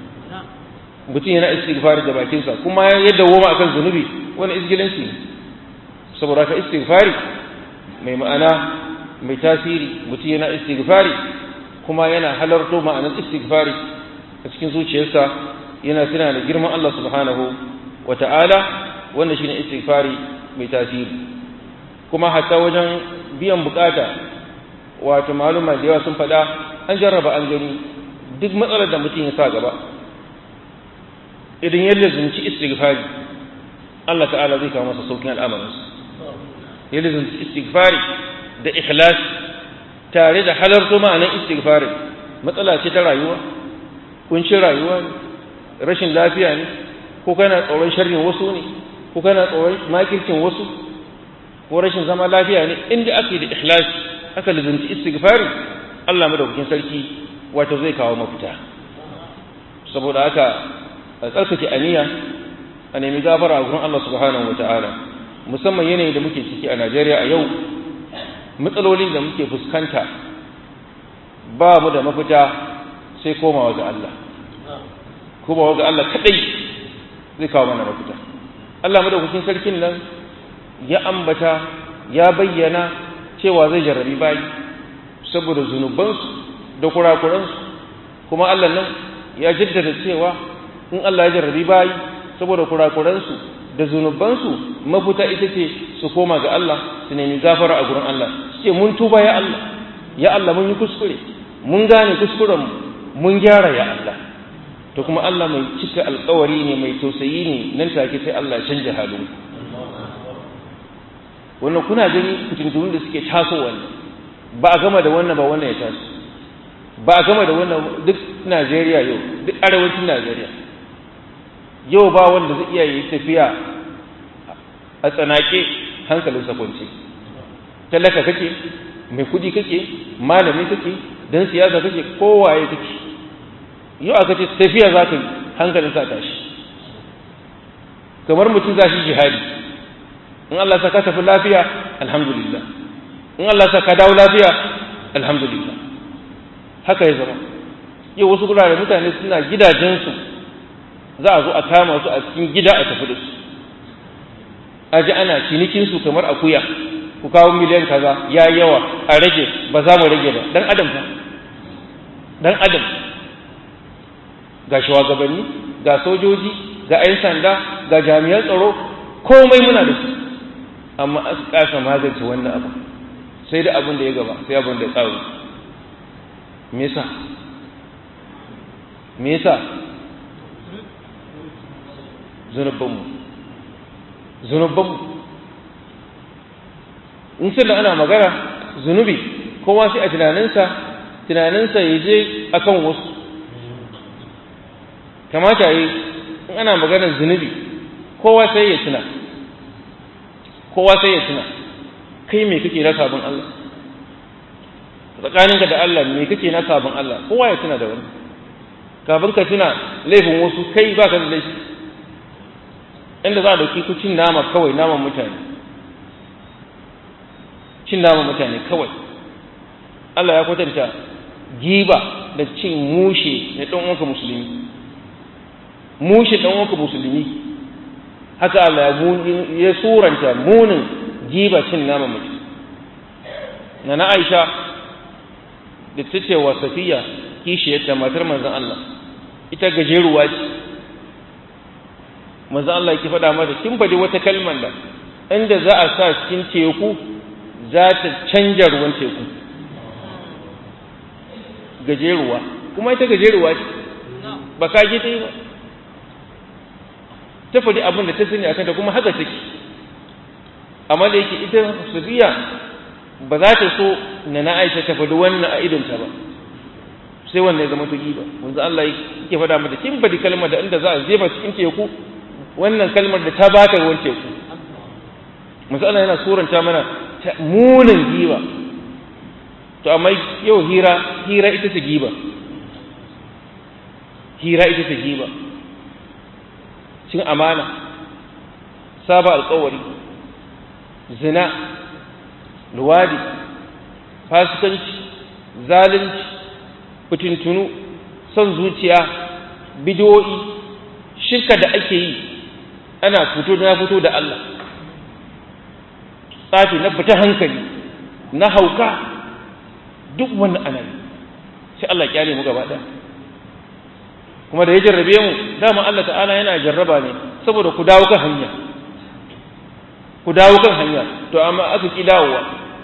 mutum yana istighfari da bakinsa kuma ya dawoma akan zunubi wani izgilanci ne saboda ka istighfari mai ma'ana mai tasiri mutum yana istighfari kuma yana halarto ma'anar istighfari a cikin zuciyarsa yana tuna da girman Allah subhanahu wa ta'ala wanda shine istighfari mai tasiri kuma hatta wajen biyan bukata wato maluma da yawa sun faɗa an jarraba an gani duk matsalar da mutum ya sa gaba idan ya lazumci istighfari Allah ta'ala zai kawo masa saukin al'amarinsa ya lazumci istighfari da ikhlas tare da halarto ma'anar istighfari matsala ce ta rayuwa kuncin rayuwa ne rashin lafiya ne ko kana tsoron sharrin wasu ne ko kana tsoron makircin wasu ko rashin zama lafiya ne inda ake da ikhlas aka lazumci istighfari Allah madaukakin sarki wato zai kawo mafita saboda haka a tsarkake aniya a nemi gafara a gurin Allah subhanahu ta'ala musamman yanayin da muke ciki a Najeriya a yau matsalolin da muke fuskanta ba mu da mafita sai komawa ga Allah komawa ga Allah kadai zai kawo mana mafita Allah madaukakin sarkin nan ya ambata ya bayyana cewa zai jarrabi bayi saboda zunubansu da kurakuransu kuma Allah nan ya jaddada cewa in Allah ya jarrabi bayi saboda kurakuransu da zunubansu mafita ita ce su koma ga Allah su nemi gafara a gurin Allah su ce mun tuba ya Allah ya Allah mun yi kuskure mun gane kuskuren mun gyara ya Allah to kuma Allah mai cika alkawari ne mai tausayi ne nan take sai Allah ya canja halin wannan kuna gani fitintunun da suke tasowa ne ba a gama da wannan ba wannan ya taso ba a gama da wannan duk Najeriya yau duk arewacin Najeriya yau ba wanda zai iya yi tafiya a tsanake hankalinsa kwance talaka kake mai kudi kake malami kake dan siyasa kake kowaye kake yau aka ce tafiya za ka yi hankalinsa tashi kamar mutum za shi jihadi in Allah sa ka tafi lafiya alhamdulillah in Allah sa ka dawo lafiya alhamdulillah haka ya zama yau wasu gurare mutane suna gidajensu za a zo a kama su a cikin gida a tafi da su a ji ana cinikinsu kamar akuya ku kawo miliyan kaza ya yawa a rage ba za mu rage ba dan adam fa dan adam ga shugabanni ga sojoji ga 'yan sanda ga jami'an tsaro komai muna da su amma aka kasa magance wannan abu sai da abin da ya gaba sai abin da ya tsaro me yasa me yasa zunubanmu zunubanmu in sai da ana magana zunubi kowa sai a tunaninsa tunaninsa ya je akan wasu kamata yi in ana maganar zunubi kowa sai ya tuna kowa sai ya tuna kai me kake na sabon Allah tsakaninka da Allah me kake na sabon Allah kowa ya tuna da wani kafin ka tuna laifin wasu kai ba ka da laifi inda za a dauki ku cin nama kawai naman mutane cin naman mutane kawai Allah ya kwatanta giba da cin mushe na ɗan uwanka musulmi mushe ɗan uwanka musulmi haka Allah ya suranta munin giba cin naman mutum na na Aisha da ta ce wa Safiya kishiyarta matar manzon Allah ita gajeruwa ce manzo Allah yake faɗa mata kin faɗi wata kalmar da inda za a sa cikin teku za ta canja ruwan teku gajeruwa kuma ita gajeruwa ce ba ka ji ta yi ba ta faɗi abin da ta sani akan ta kuma haka take amma da yake ita Safiya ba za ta so na na Aisha ta faɗi wannan a idonta ba sai wannan ya zama ta giba manzo Allah yake faɗa mata kin faɗi kalmar da inda za a jefa cikin teku wannan kalmar da ta baka ruwan teku misali yana suranta mana munin giba to amma yau hira hira ita ce giba hira ita ce giba cin amana saba alkawari zina luwadi fasikanci zalunci fitintunu son zuciya bidiyoyi shirka da ake yi ana fito na fito da Allah tsafi na fita hankali na hauka duk wannan ana yi sai Allah kyale mu gaba ɗaya kuma da ya jarrabe mu dama Allah ta'ala yana jarraba ne saboda ku dawo kan hanya ku dawo kan hanya to amma aka ki dawowa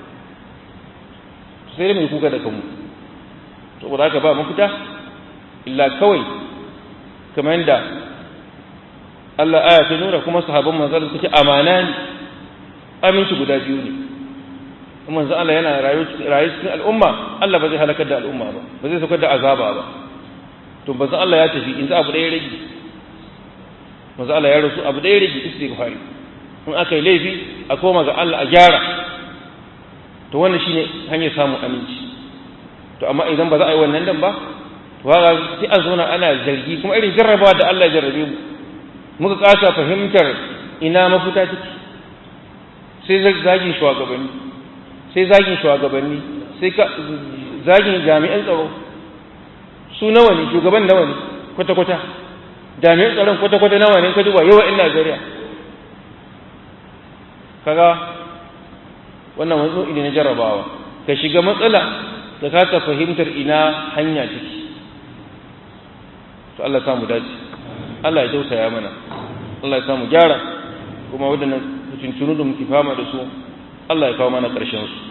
sai da mai kuka da kanmu saboda haka ba mafita illa kawai kamar yadda Allah aya ta nuna kuma sahabban manzon suke amana ne aminci guda biyu ne manzon Allah yana rayu cikin al'umma Allah ba zai halakar da al'umma ba ba zai saukar da azaba ba to manzon Allah ya tafi in za abu ɗaya rage manzon Allah ya rasu abu ɗaya rage istighfari in aka yi laifi a koma ga Allah a gyara to wannan shine hanyar samun aminci to amma idan ba za a yi wannan dan ba to haka sai a zauna ana zargi kuma irin jarrabawa da Allah ya jarrabe mu muka kasa fahimtar ina mafita take sai zagin shugabanni sai zagin shugabanni sai zagin jami'an tsaro su nawa ne shugaban nawa ne kwata-kwata jami'an tsaron kwata-kwata nawa ne ka duba yawa in Najeriya kaga wannan wanzu ne na jarrabawa ka shiga matsala da kasa fahimtar ina hanya take to Allah ya samu dace Allah ya tausaya mana Allah ya samu gyara kuma waɗannan tuntunu da muke fama da su Allah ya kawo mana ƙarshen su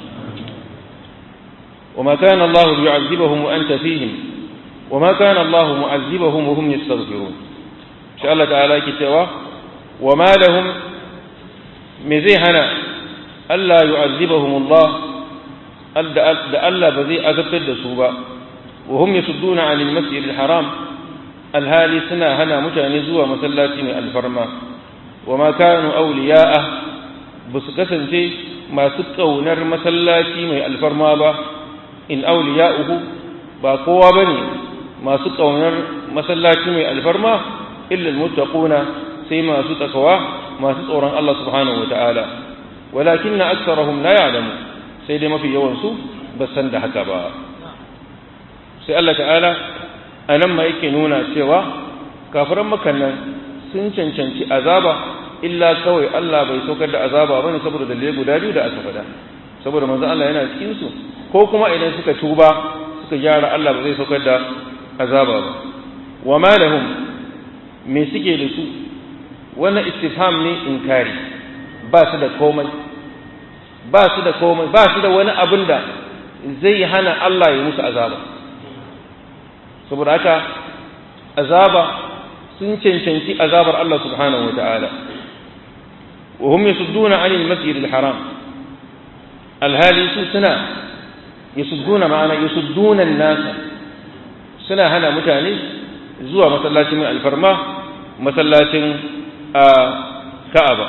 وما كان الله ليعذبهم وأنت فيهم وما كان الله معذبهم وهم يستغفرون شاء الله تعالى كتوا وما لهم مزيهنا ألا يعذبهم الله da Allah ba zai azabtar da su ba wa hum yasudduna 'anil masjidil haram alhali suna hana mutane zuwa masallaci mai alfarma wa ma kanu awliya'a ba su kasance masu kaunar masallaci mai alfarma ba in awliya'uhu ba kowa bane masu kaunar masallaci mai alfarma illa almuttaquna sai masu takawa masu tsoron Allah subhanahu wata'ala walakinna aktharuhum la ya'lamu sai dai mafi yawansu ba san da haka ba sai Allah ta'ala a nan ma yake nuna cewa kafiran makan nan sun cancanci azaba illa kawai Allah bai saukar da azaba bane saboda dalilai guda biyu da aka faɗa saboda manzon Allah yana cikin su ko kuma idan suka tuba suka gyara Allah ba zai saukar da azaba ba wa ma lahum me suke da su wannan istifham ne inkari ba su da komai ba su da komai ba su da wani abin da zai hana Allah ya musu azaba saboda haka azaba sun cancanci azabar Allah subhanahu wata'ala wa hum yasudduna 'anil masjidil haram alhali su suna yasudduna ma'ana yasudduna an-nasa suna hana mutane zuwa masallacin mai alfarma masallacin Ka'aba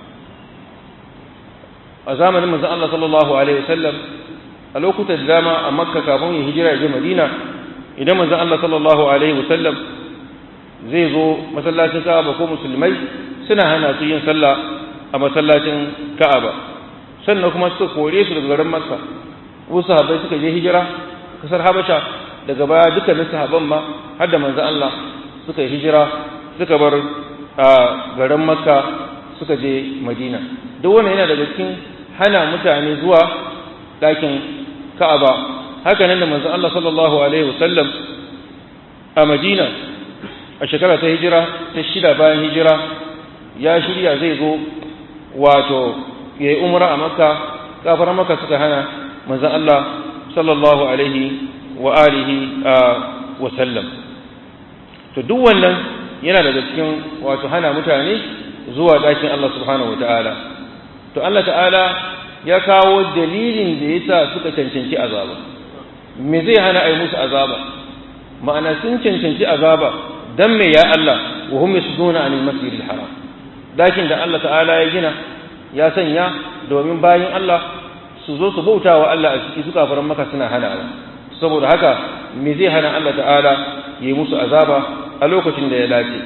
a zamanin manzon Allah sallallahu alaihi wasallam a lokutan da dama a Makka kafin ya hijira ya je Madina idan manzon Allah sallallahu alaihi wasallam zai zo masallacin Ka'aba ko musulmai suna hana su yin sallah a masallacin Ka'aba sannan kuma suka kore su daga garin Makka wasu sahabbai suka je hijira kasar Habasha daga baya dukkanin sahabban ma har da manzon Allah suka yi hijira suka bar a garin Makka suka je Madina duk wannan yana daga cikin hana mutane zuwa ɗakin Ka'aba haka nan da manzon Allah sallallahu alaihi wasallam a Madina a shekara ta hijira ta shida bayan hijira ya shirya zai zo wato yayi umra a Makka kafar Makka suka hana manzon Allah sallallahu alaihi wa alihi wa sallam to duk wannan yana daga cikin wato hana mutane zuwa ɗakin Allah subhanahu wataala to Allah ta'ala ya kawo dalilin da yasa suka cancanci azaba me zai hana ai musu azaba ma'ana sun cancanci azaba dan me ya Allah wa hum yasuduna anil masjidil haram dakin da Allah ta'ala ya gina ya sanya domin bayin Allah su zo su bauta wa Allah a ciki su kafaran maka suna hanawa saboda haka me zai hana Allah ta'ala yi musu azaba a lokacin da ya dace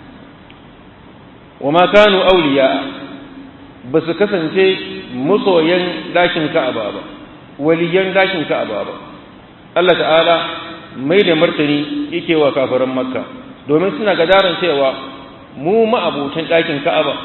wa ma kanu awliya ba su kasance masoyan dakin Ka'aba ba waliyan dakin Ka'aba ba Allah ta'ala mai da martani yake wa kafaran Makka domin suna gadaran cewa mu ma'abutan dakin Ka'aba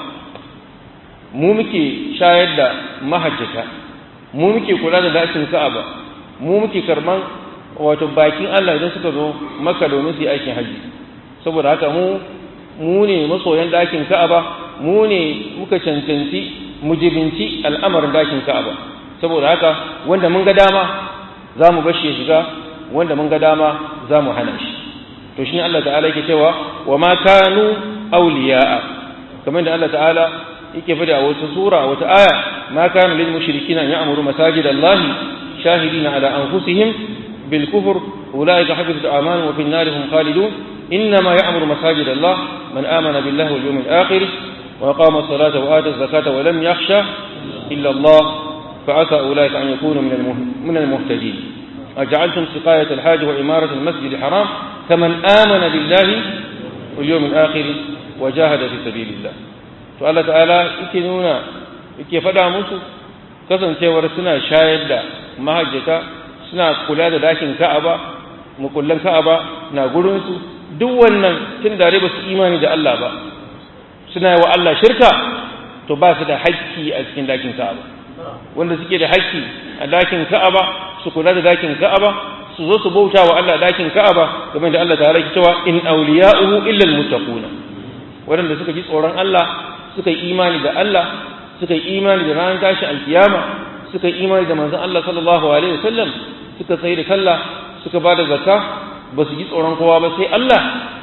mu muke shayar da mahajjata mu muke kula da dakin Ka'aba mu muke karban wato bakin Allah idan suka zo Makka domin su yi aikin haji saboda haka mu mu ne masoyan dakin Ka'aba mu ne muka cancanci mujibinci al'amarin dakin Ka'aba saboda haka wanda mun ga dama za mu bashi ya shiga wanda mun ga dama za mu hana shi to shi Allah ta'ala yake cewa wa ma kanu awliya'a kamar da Allah ta'ala yake fada a wata sura wata aya ma kana lil mushrikina ya'muru masajidallahi shahidina ala anfusihim bil kufr ulaika habitat a'maluhum wa fin narihim khalidun إنما يأمر مساجد الله من آمن بالله واليوم الآخر وأقام الصلاة وآتى الزكاة ولم يخشى إلا الله فعسى أولئك أن يكونوا من المهتدين أجعلتم سقاية الحاج وإمارة المسجد الحرام كمن آمن بالله واليوم الآخر وجاهد في سبيل الله فالله تعالى يكنونا yake faɗa musu kasancewar suna shayar da mahajjata suna kula da dakin ka'aba mukullan ka'aba na gurinsu duk wannan tun da ba su imani da Allah ba suna wa Allah shirka to ba su da haƙƙi a cikin dakin ka'aba wanda suke da haƙƙi a dakin ka'aba su kula da dakin ka'aba su zo su bauta wa Allah dakin ka'aba game da Allah ta ke cewa in awliya'uhu illa almuttaquna wanda suka ji tsoron Allah suka yi imani da Allah suka yi imani da ranar tashi alkiyama suka yi imani da manzon Allah sallallahu alaihi wasallam suka tsaye da sallah suka ba da zakka ba su ji tsoron kowa ba sai Allah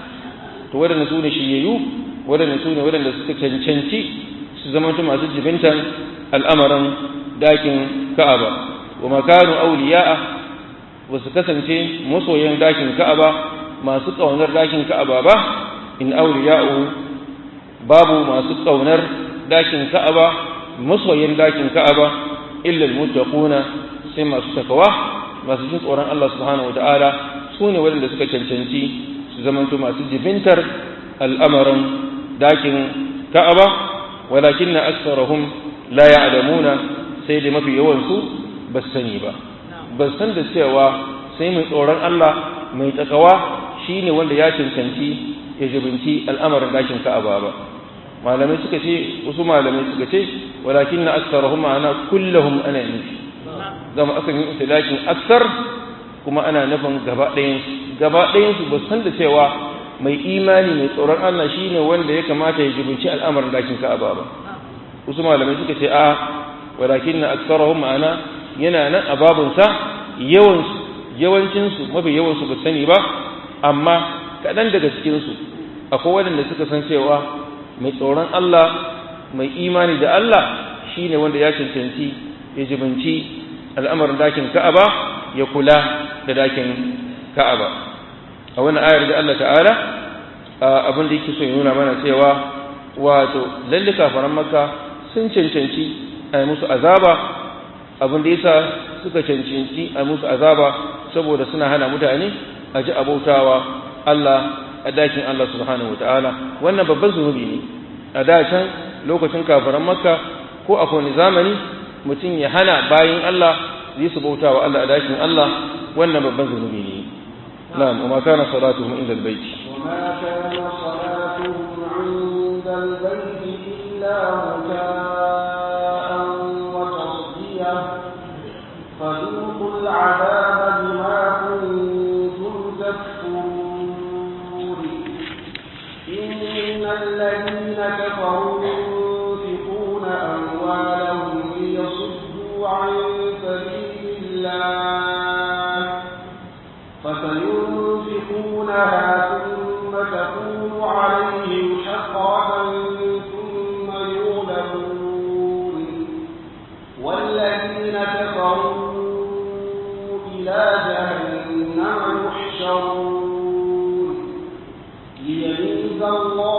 to waɗanda su ne shiryayyu waɗanda su ne waɗanda suka cancanci su zama masu jibintan al'amarin dakin ka'aba wa makanu auliya'a ba su kasance masoyan dakin ka'aba masu ƙaunar dakin ka'aba ba in auliya'u babu masu ƙaunar dakin ka'aba masoyan dakin ka'aba illa almuttaquna sai masu takawa masu jin tsoron Allah subhanahu wataala su ne waɗanda suka cancanci su zamanto masu jibintar al'amarin dakin ka'aba walakin na aksarahum la ya'lamuna sai da mafi yawansu ba su sani ba ba san da cewa sai mai tsoron Allah mai takawa shine wanda ya cancanci ya jibinci al'amarin dakin ka'aba ba malamai suka ce wasu malamai suka ce walakin na aksarahum ma'ana kullahum ana nufi zama akan yi itilakin aksar kuma ana nufin gaba ɗayansu gaba ɗayansu ba san da cewa mai imani mai tsoron Allah shine wanda ya kamata ya jibinci al'amarin dakin ka'aba ba wasu malamai suka ce a walakin na aksarahum ma'ana yana nan a babunsa yawansu yawancinsu mafi yawansu ba sani ba amma kaɗan daga cikinsu akwai waɗanda suka san cewa mai tsoron Allah mai imani da Allah shine wanda ya cancanci ya jibinci al'amarin dakin ka'aba ya kula da dakin ka'aba a wannan ayar da Allah ta'ala abin da yake so ya nuna mana cewa wato lalle kafaran makka sun cancanci a musu azaba abin da yasa suka cancanci a musu azaba saboda suna hana mutane a ji abautawa Allah a dakin Allah subhanahu wataala wannan babban zunubi ne a da can lokacin kafaran makka ko a kowane zamani mutum ya hana bayin Allah zai su bautawa Allah a dakin Allah wannan babban zunubi ne na'am wa ma kana salatuhum inda albayt wa ma kana salatuhum inda albayt illa muka'an wa tasdiyah fadhuqul 'adaba bima kuntum takfurun innal ladhina kafaru yunfiquna amwalahum liyasuddu 'an sabilillah فسينفقونها ثم تكون عليهم حسرة ثم يغلبون والذين كفروا إلى جهنم يحشرون ليميز الله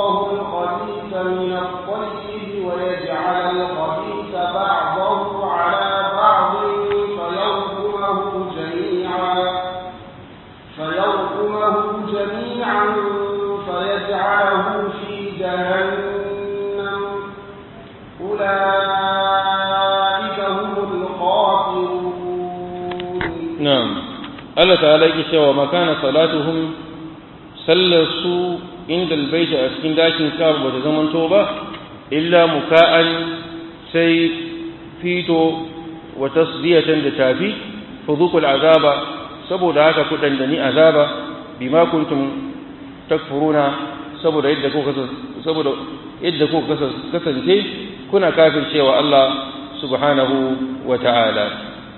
na'am Allah ta'ala yake cewa makana salatuhum sallasu inda albayti a cikin dakin Ka'aba bata zamanto ba illa muka'an sai fito wa tasdiyatan da tafi fudhuqul azaba saboda haka ku dandani azaba bima kuntum takfuruna saboda yadda ku saboda yadda ku kasance kuna kafircewa Allah subhanahu wa ta'ala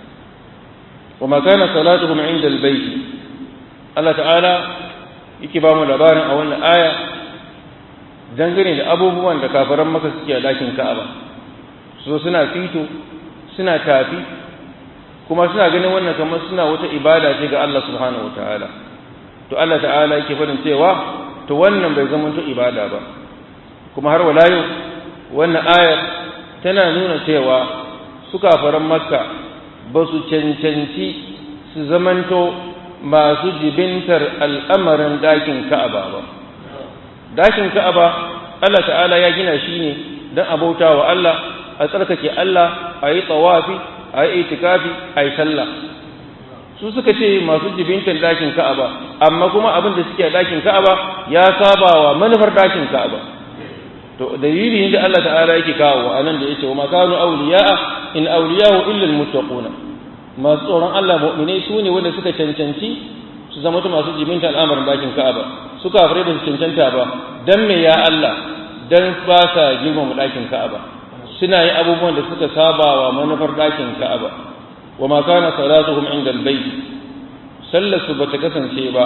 وما كان صلاتهم عند البيت الله تعالى yake ba mu labarin a wannan aya dangane da abubuwan da kafaran maka suke a dakin Ka'aba so suna fito suna tafi kuma suna ganin wannan kamar suna wata ibada ce ga Allah subhanahu wataala to Allah ta'ala yake faɗin cewa to wannan bai zama to ibada ba kuma har wala yau wannan ayar tana nuna cewa su kafaran makka ba su cancanci su zamanto masu jibintar al'amarin dakin ka'aba ba dakin ka'aba Allah ta'ala ya gina shi ne don abauta wa Allah a tsarkake Allah a yi tsawafi a yi itikafi a yi sallah su suka ce masu jibintar dakin ka'aba amma kuma abin da suke a dakin ka'aba ya saba wa manufar dakin ka'aba to dalilin da Allah ta'ala yake kawo a nan da yake wa makanu awliya'a in awliyahu illa almuttaquna masu tsoron Allah mu'minai su ne wanda suka cancanci su zama masu jibinta al'amarin dakin Ka'aba su kafirai ba su cancanta ba dan me ya Allah dan ba sa girmama dakin Ka'aba suna yin abubuwan da suka saba wa manufar dakin Ka'aba wa ma kana salatuhum inda albayt sallar su bata kasance ba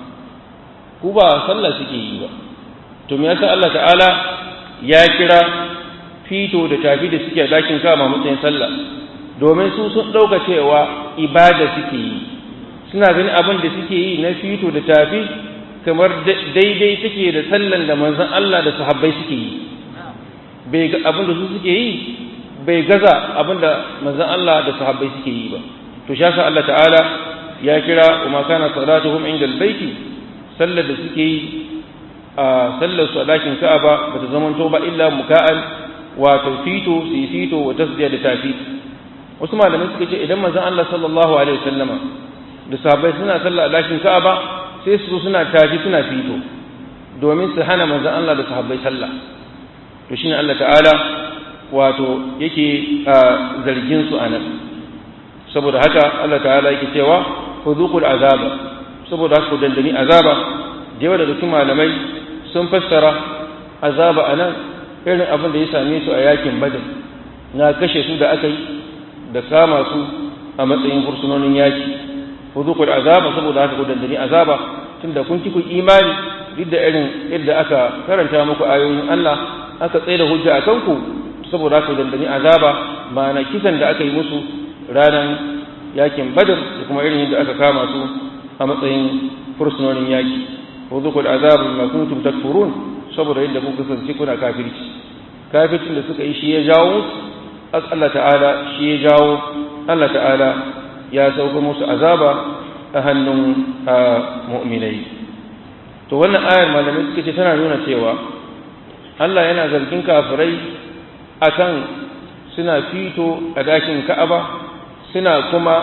ku ba sallah suke yi ba to me yasa Allah ta'ala ya kira fito da tafi da suke a dakin Ka'aba matsayin sallah domin su sun ɗauka cewa ibada suke yi suna ganin abin da suke yi na fito da tafi kamar daidai take da sallan da manzon Allah da sahabbai suke yi bai ga abin da su suke yi bai gaza abin da manzon Allah da sahabbai suke yi ba to shi yasa Allah ta'ala ya kira wa ma kana salatuhum inda albayti sallar da suke yi a sallar su a dakin Ka'aba bata zamanto ba illa muka'an wato fito su yi fito wa tasdiya da tafi wasu malamai suka ce idan manzon Allah sallallahu alaihi wasallama da sahabbai suna sallah a dakin Ka'aba sai su suna tafi suna fito domin su hana manzon Allah da sahabbai sallah to shine Allah ta'ala wato yake zargin su anan saboda haka Allah ta'ala yake cewa fudhuqul azaba saboda haka ku dandani azaba da yawa daga cikin malamai sun fassara azaba anan irin abin da ya same su a yakin badar na kashe su da aka yi da kama su a matsayin fursunonin yaki fudhuqul azaba saboda haka ku dandani azaba tunda kun ki ku imani duk da irin yadda aka karanta muku ayoyin Allah aka tsaye da hujja akan ku saboda haka dandani azaba ma'ana kisan da aka yi musu ranar yakin badar da kuma irin yadda aka kama su a matsayin fursunonin yaki fudhuqul azaba bima kuntum takfurun saboda yadda kuka kasance kuna kafirci kafircin da suka yi shi ya jawo musu Allah ta'ala shi ya jawo Allah ta'ala ya sauka musu azaba a hannun mu'minai to wannan ayar malamai suka ce tana nuna cewa Allah yana zargin kafirai akan suna fito a dakin Ka'aba suna kuma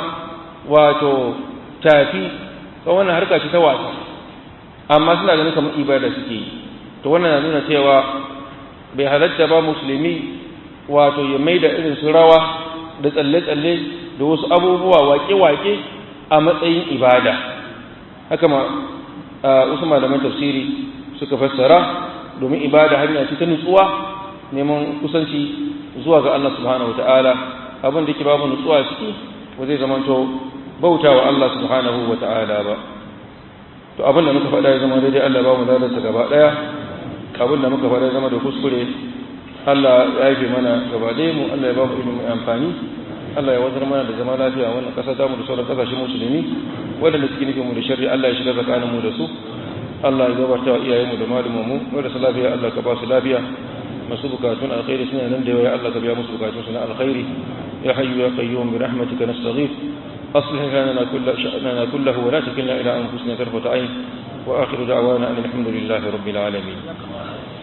wato tafi ga wannan harka ce ta wasa amma suna ganin kamar ibada suke yi to wannan na nuna cewa bai halatta ba musulmi wato ya mai da irin su rawa da tsalle-tsalle da wasu abubuwa wake-wake a matsayin ibada haka ma wasu malaman tafsiri suka fassara domin ibada hanya ce ta nutsuwa neman kusanci zuwa ga Allah subhanahu wata'ala abin da ke babu nutsuwa ciki ba zai zamanto bauta wa Allah subhanahu wata'ala ba to abin da muka faɗa ya zama daidai Allah ba mu ladarsa gaba ɗaya abin da muka faɗa ya zama da kuskure Allah ya haife mana gaba ɗaya mu Allah ya ba mu ilimin amfani Allah ya wazar mana da zama lafiya wannan ƙasa ta mu da sauran ƙasashen musulmi waɗanda suke nufin mu da shari'a Allah ya shiga tsakanin mu da su Allah ya gabata wa iyayenmu da malumin mu wanda su lafiya Allah ka ba su lafiya masu bukatun alkhairi suna nan da yawa Allah ka biya musu bukatun su na alkhairi ya hayyu ya qayyum bi rahmatika nastaghith أصلح لنا كل شأننا كله ولا تكلنا إلى أنفسنا طرفة عين وآخر دعوانا أن الحمد لله رب العالمين